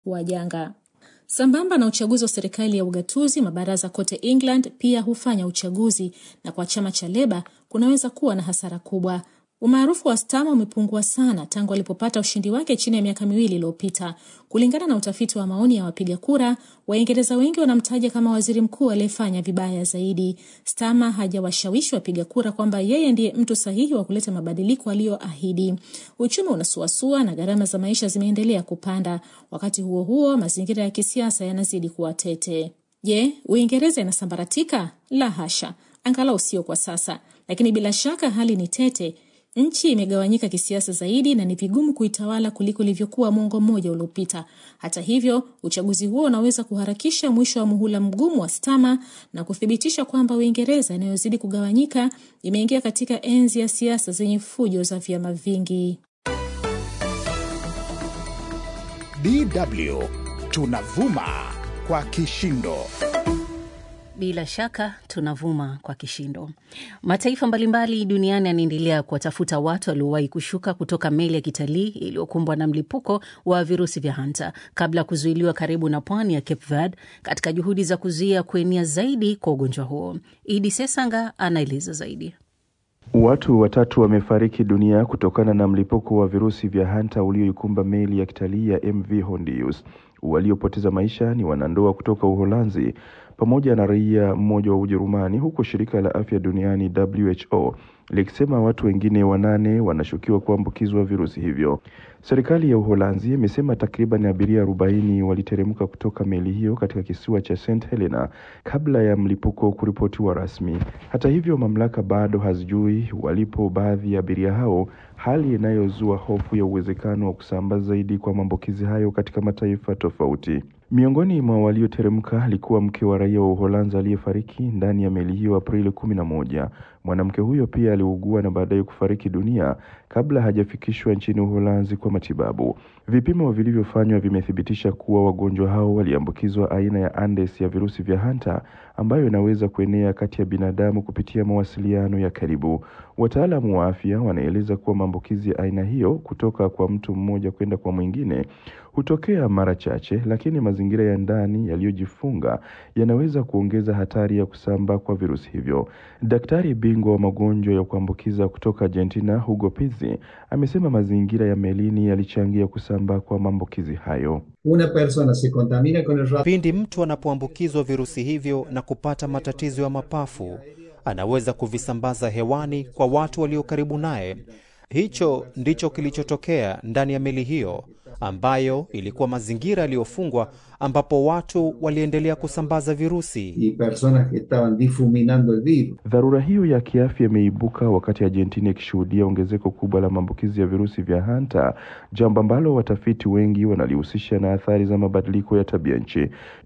wa janga. Sambamba na uchaguzi wa serikali ya ugatuzi, mabaraza kote England pia hufanya uchaguzi, na kwa chama cha Leba kunaweza kuwa na hasara kubwa. Umaarufu wa Starmer umepungua sana tangu alipopata ushindi wake chini ya miaka miwili iliyopita. Kulingana na utafiti wa maoni ya wapiga kura, Waingereza wengi wanamtaja kama waziri mkuu aliyefanya vibaya zaidi. Starmer hajawashawishi wapiga kura kwamba yeye ndiye mtu sahihi wa kuleta mabadiliko aliyoahidi. Uchumi unasuasua na gharama za maisha zimeendelea kupanda. Wakati huo huo, mazingira ya kisiasa yanazidi kuwa tete. Je, Uingereza inasambaratika? La hasha, angalau sio kwa sasa, lakini bila shaka hali ni tete. Nchi imegawanyika kisiasa zaidi na ni vigumu kuitawala kuliko ilivyokuwa mwongo mmoja uliopita. Hata hivyo, uchaguzi huo unaweza kuharakisha mwisho wa muhula mgumu wa Starmer na kuthibitisha kwamba Uingereza inayozidi kugawanyika imeingia katika enzi ya siasa zenye fujo za vyama vingi. DW tunavuma kwa kishindo. Bila shaka tunavuma kwa kishindo. Mataifa mbalimbali duniani yanaendelea kuwatafuta watu waliowahi kushuka kutoka meli ya kitalii iliyokumbwa na mlipuko wa virusi vya hanta kabla ya kuzuiliwa karibu na pwani ya Cape Verde katika juhudi za kuzuia kuenea zaidi kwa ugonjwa huo. Idi Sesanga anaeleza zaidi. Watu watatu wamefariki dunia kutokana na mlipuko wa virusi vya hanta ulioikumba meli ya kitalii ya MV Hondius. Waliopoteza maisha ni wanandoa kutoka Uholanzi pamoja na raia mmoja wa Ujerumani, huku shirika la afya duniani WHO likisema watu wengine wanane wanashukiwa kuambukizwa virusi hivyo. Serikali ya Uholanzi imesema takriban abiria arobaini waliteremka kutoka meli hiyo katika kisiwa cha St Helena kabla ya mlipuko kuripotiwa rasmi. Hata hivyo, mamlaka bado hazijui walipo baadhi ya abiria hao, hali inayozua hofu ya uwezekano wa kusambaa zaidi kwa maambukizi hayo katika mataifa tofauti. Miongoni mwa walioteremka alikuwa mke wa raia wa Uholanzi aliyefariki ndani ya meli hiyo Aprili kumi na moja. Mwanamke huyo pia aliugua na baadaye kufariki dunia kabla hajafikishwa nchini Uholanzi kwa matibabu. Vipimo vilivyofanywa vimethibitisha kuwa wagonjwa hao waliambukizwa aina ya Andes ya virusi vya hanta ambayo inaweza kuenea kati ya binadamu kupitia mawasiliano ya karibu. Wataalamu wa afya wanaeleza kuwa maambukizi ya aina hiyo kutoka kwa mtu mmoja kwenda kwa mwingine hutokea mara chache, lakini mazingira ya ndani yaliyojifunga yanaweza kuongeza hatari ya kusambaa kwa virusi hivyo. Daktari bingwa wa magonjwa ya kuambukiza kutoka Argentina, Hugo Pizzi, amesema mazingira ya melini yalichangia kusambaa kwa maambukizi hayo. Una persona se contamina con el Pindi mtu anapoambukizwa virusi hivyo na kupata matatizo ya mapafu, anaweza kuvisambaza hewani kwa watu walio karibu naye. Hicho ndicho kilichotokea ndani ya meli hiyo ambayo ilikuwa mazingira yaliyofungwa ambapo watu waliendelea kusambaza virusi. y personas que estaban difuminando el virus. Dharura hiyo ya kiafya imeibuka wakati Argentina ikishuhudia ongezeko kubwa la maambukizi ya virusi vya hanta, jambo ambalo watafiti wengi wanalihusisha na athari za mabadiliko ya tabia nchi.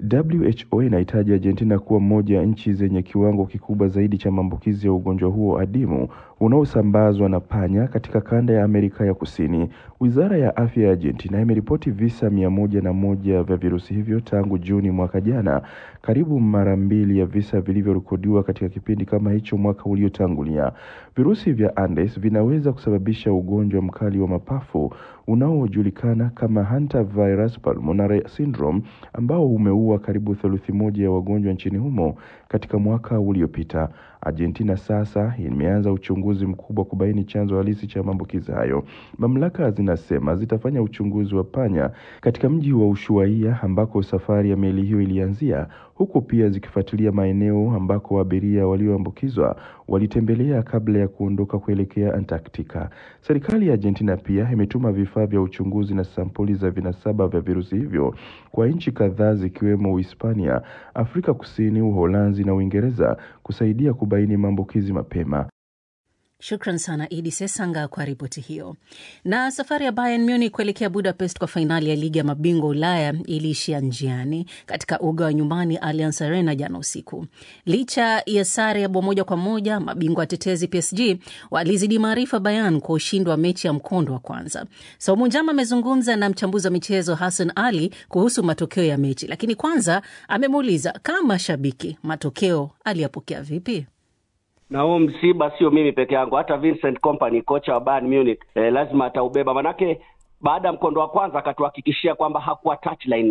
WHO inahitaji Argentina kuwa moja ya nchi zenye kiwango kikubwa zaidi cha maambukizi ya ugonjwa huo adimu unaosambazwa na panya katika kanda ya Amerika ya Kusini. Wizara ya afya ya Argentina imeripoti visa mia moja na moja vya virusi hivyo tangu Juni mwaka jana, karibu mara mbili ya visa vilivyorekodiwa katika kipindi kama hicho mwaka uliotangulia. Virusi vya Andes vinaweza kusababisha ugonjwa mkali wa mapafu unaojulikana kama hantavirus pulmonale syndrome ambao umeua karibu theluthi moja ya wagonjwa nchini humo katika mwaka uliopita. Argentina sasa imeanza uchunguzi mkubwa kubaini chanzo halisi cha maambukizi hayo. Mamlaka zinasema zitafanya uchunguzi wa panya katika mji wa Ushuaia ambako safari ya meli hiyo ilianzia, huku pia zikifuatilia maeneo ambako abiria walioambukizwa walitembelea kabla ya kuondoka kuelekea Antarctica. Serikali ya Argentina pia imetuma vifaa vya uchunguzi na sampuli za vinasaba vya virusi hivyo kwa nchi kadhaa zikiwemo Uhispania, Afrika Kusini, Uholanzi na Uingereza kusaidia kubaini maambukizi mapema. Shukran sana Idi Sesanga kwa ripoti hiyo. Na safari ya Bayern Munich kuelekea Budapest kwa fainali ya ligi ya mabingwa Ulaya iliishia njiani katika uga wa nyumbani Allianz Arena jana usiku. Licha ya sare ya bao moja kwa moja, mabingwa watetezi PSG walizidi maarifa Bayern kwa ushindi wa mechi ya mkondo wa kwanza. Saumu Njama amezungumza na mchambuzi wa michezo Hassan Ali kuhusu matokeo ya mechi, lakini kwanza amemuuliza kama shabiki matokeo aliyapokea vipi? na huu msiba sio mimi peke yangu, hata Vincent Kompany kocha wa Bayern Munich eh, lazima ataubeba, manake baada ya mkondo wa kwanza akatuhakikishia kwamba hakuwa touchline